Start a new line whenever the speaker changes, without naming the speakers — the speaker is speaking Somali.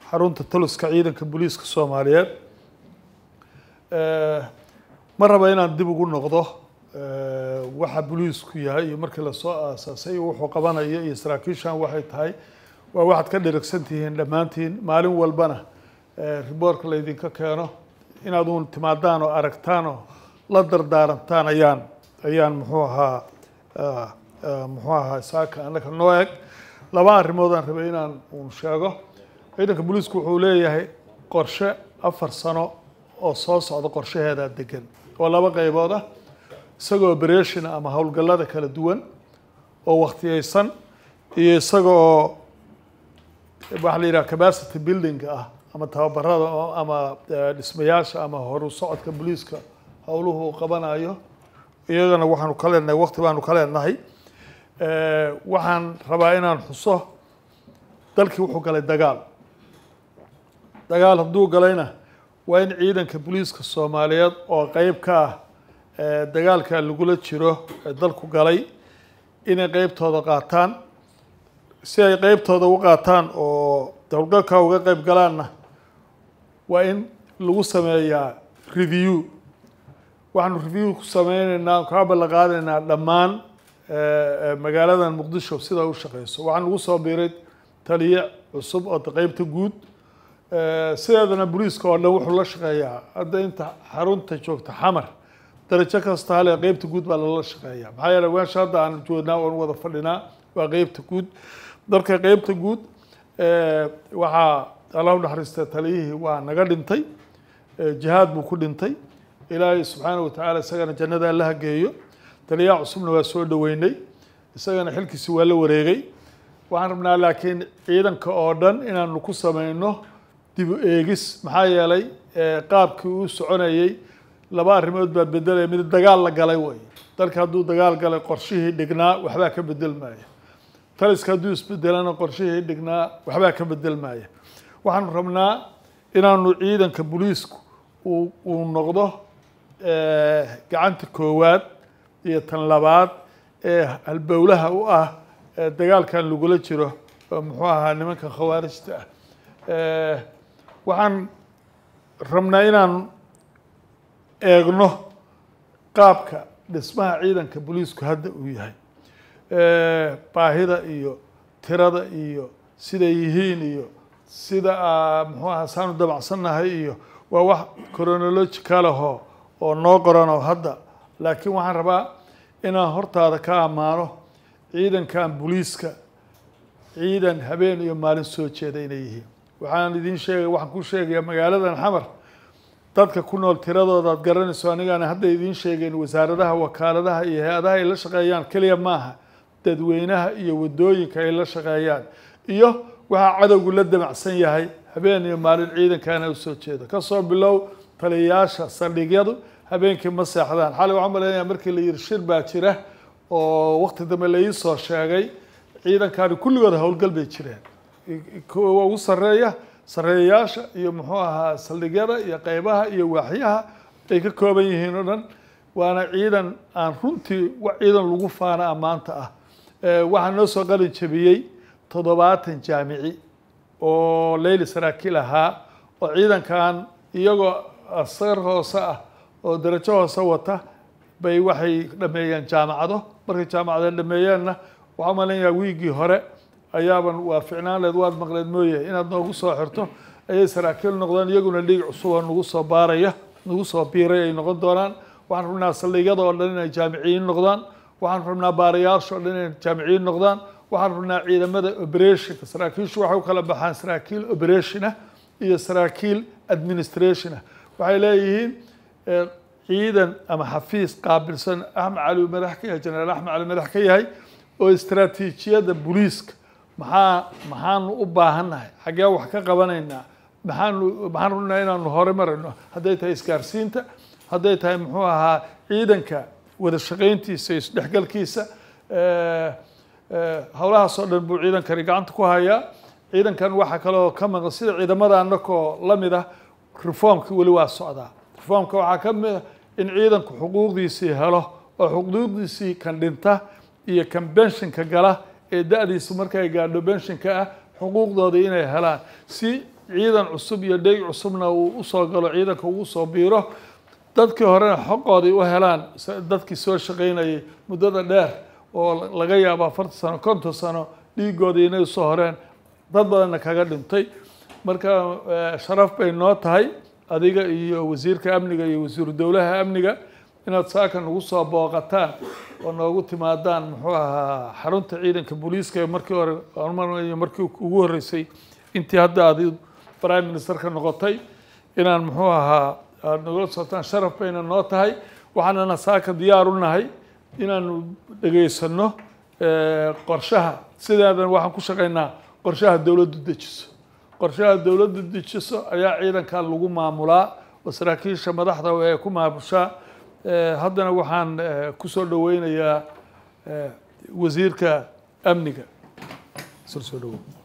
xarunta taliska ciidanka booliiska soomaaliyeed ma raba inaan dib ugu noqdo waxa booliisku yahay iyo markii lasoo aasaasay iyo wuxuu qabanayo iyo saraakiishan waxay tahay waa waxaad ka dheragsan tihiin dhammaantiin maalin walbana riboorka laydinka keeno inaad uun timaadaan oo aragtaan oo la dardaarantaan ayaan ayaan muxuu ahaa muxuu ahaa saaka annaka noo eg laba arrimood aan rabay inaan uun sheego ciidanka booliisku wuxuu leeyahay qorshe afar sano oo soo socda qorshaheedaa degan oo laba qaybood ah isagoo operation ama howlgallada kala duwan oo wakhtiyeysan iyo isaga oo waxaa la yidhaha capacity building ah ama tababarada oo ama dhismayaasha ama horu socodka booliiska howluhu uu qabanayo iyagana waxaanu ka leenahay wakti baanu ka leenahay waxaan rabaa inaan xuso dalkii wuxuu galay dagaal dagaal hadduu galayna waa in ciidanka booliiska soomaaliyeed oo qeyb ka ah dagaalka lagula jiro ee dalku galay inay qeybtooda qaataan si ay qeybtooda u qaataan oo howlgalka uga qeyb galaanna waa in lagu sameeyaa review waxaanu review ku sameyneynaa kaa ballan qaadaynaa dhammaan magaaladan muqdisho sida u shaqeyso waxaan lagu soo biiray taliye cusub oo qeybta guud sideedana booliiska oo dhan wuxuu la shaqeeyaa hadda inta xarunta joogta xamar darajo kasta hale qeybta guud baa lala shaqeeyaa maxaa yeele meesha hadda aan joognaa oon wada fadhinaa waa qeybta guud dalka qeybta guud waxaa allah u naxariista taliyihii waa naga dhintay jihaad buu ku dhintay ilaahay subxaana watacaala isagana jannada alla hageeyo taliyaha cusubna waa soo dhoweynay isagana xilkiisi waa la wareegay waxaan rabnaa laakiin ciidanka oo dhan inaanu ku sameyno dib u eegis maxaa yeelay qaabkii uu soconayey laba arrimood baa bedelaya mid dagaal la galay way dalka hadduu dagaal galay qorshihii dhignaa waxbaa ka bedelmaya taliska hadduu isbedelana qorshihii dhignaa waxbaa ka bedelmaya waxaanu rabnaa inaanu ciidanka booliisku uu uu noqdo gacanta koowaad iyo tan labaad ee halbowlaha u ah dagaalkan lagula jiro oo muxuu ahaa nimanka khawaarijta ah waxaan rabnaa inaan eegno qaabka dhismaha ciidanka booliisku hadda uu yahay baahida iyo tirada iyo siday yihiin iyo sida muxuu aha saanu dabacsannahay iyo waa wax chronological ahoo oo noo qoranoo hadda laakiin waxaan rabaa inaan hortaada ka ammaano ciidankan booliiska ciidan habeen iyo maalin soo jeeda inay yihiin waxaan idiin sheegay waxaan ku sheegayaa magaaladan xamar dadka ku nool tiradooda ad garanayso anigaana hadda idiin sheegeyn wasaaradaha wakaaladaha iyo hay-adaha ay la shaqeeyaan keliya maaha dadweynaha iyo wadooyinka ay la shaqeeyaan iyo waxaa cadowgu la damacsan yahay habeen iyo maalin ciidankaana usoo jeeda kasoo bilow taliyayaasha saldhigyadu habeenkii ma seexdaan xalay waxaan maleynaya markii la yihi shir baa jira oo wakti dambe la iisoo sheegay ciidankaani kulligood howlgal bay jireen kuwa ugu sareeya sareeyayaasha iyo muxuu ahaa saldhigyada iyo qeybaha iyo waaxyaha ay ka kooban yihiin oo dhan waana ciidan aan runtii ciidan lagu faana ammaanta ah waxaa noo soo qalin jabiyey toddobaatan jaamici oo leyli saraakiil ahaa oo ciidankan iyagoo asar hoose ah oo darajo hoose wata bay waxay dhameeyeen jaamacado markay jaamacada dhameeyeenna waxaa umaleynaya wiigii hore ayaaban waa ficnaan leed waad maqleed mooye inaad noogu soo xirto ayay saraakiil noqdeen iyaguna dhiig cusuboo nagu soo baaraya nagu soo biiray ay noqon doonaan waxaan rabnaa saldhigyada oo dhan inay jaamiciyiin noqdaan waxaan rabnaa baarayaasha oo dhan inay jaamiciyiin noqdaan waxaan rabnaa ciidamada operationka saraakiishu waxay u kala baxaan saraakiil operation ah iyo saraakiil administration ah waxay leeyihiin ciidan ama xafiis qaabilsan axmed cali madax ka yahay jenaraal axmed cali madax ka yahay oo istraatiijiyadda booliiska maxaa maxaanu u baahannahay xaggee wax ka qabanaynaa maxaanu maxaan rabnaa inaanu hore marayno hadday tahay isgaarsiinta hadday tahay muxuu ahaa ciidanka wada shaqayntiisa iyo isdhexgalkiisa howlahaas oo dhan buu ciidankani gacanta ku hayaa ciidankan waxaa kaloo ka maqan sida ciidamada anakoo lamid ah reformki weli waa socdaa reformka waxaa ka mid a in ciidanku xuquuqdiisii helo oo xuquuqdiisii kan dhinta iyo kan benshinka gala ee da-diisu markay gaadho benshinka ah xuquuqdoodii inay helaan si ciidan cusub iyo dheyg cusubna uu usoo galo ciidanka ugu soo biiro dadkii horena xoqoodii u helaan dadkii soo shaqaynayay muddada dheer oo laga yaabo afartan sano konton sano dhiigoodii inay usoo horeen dad badanna kaga dhintay marka sharaf bay noo tahay adiga iyo wasiirka amniga iyo wasiiru dowlaha amniga inaad saaka nagu soo booqataan oo noogu timaadaan muxuu ahaa xarunta ciidanka booliiska ee markii hore iyo markii ugu horreysay intii hadda aad prime ministerka noqotay inaan muxuu ahaa aada nagula socotaan sharaf bayna noo tahay waxaanana saaka diyaar u nahay inaanu dhegaysano qorshaha sideedan waxaan ku shaqaynaa qorshaha dowladdu dejiso qorshaha dowladdu dejiso ayaa ciidankan lagu maamulaa oo saraakiisha madaxda ee ku maamushaa haddana waxaan kusoo dhaweynayaa wasiirka amniga soo soo dhawo